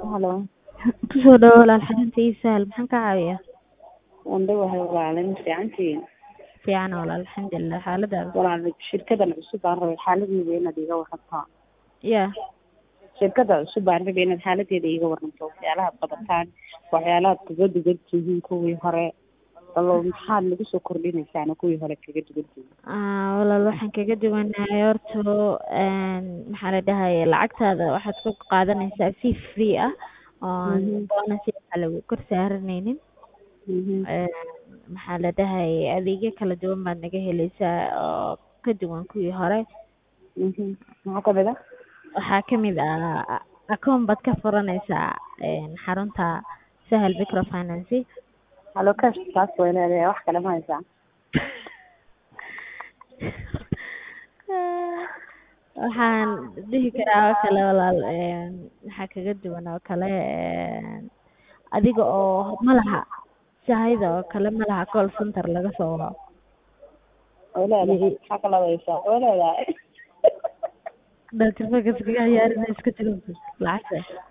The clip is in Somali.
Halo, Kusoo dhawaad walaal xarunta ii sahal maxaan kaa caawinayaa? waan dhawahay walaal ma fiicantihiin Fiican walaal alxamdulilah xaaladaada walaal shirkadan cusub baan rabay xaaladeeda inaad iiga warantaa yaa shirkada cusub baan rabay inaad xaaladeeda iiga waranto waxyaalaha qabataan waxyaalahaad kaga dugan tihiin kuwii hore alo maxaad nagu soo kordhinaysaana kuwii hore kaga dugan tihiin Ah, walaal waxaan kaga duwanahay horta een, maxaa la dhahaye lacagtaada waxaad ku qaadanaysaa fee free ah oo Mhm. bonus waxa lagu kor saaranaynin Mhm. Een, maxaa la dhahaye adeegyo kala duwan baad naga helaysaa oo ka duwan kuwii hore Mhm. maxaa kamid ah waxaa kamid ah account baad ka furanaysaa een, xarunta sahal microfinance halo cash taas way leedahay wax kale ma haysaa waxaan dhihi karaa oo kale walaal een, maxaa kaga duwan oo kale een, adiga oo malaha sahayda oo kale malaha call center laga soo waco way leedahay maxaa kaloo haysaa way leedahay dalka iskaga ciyaarinay iska jiro lacagta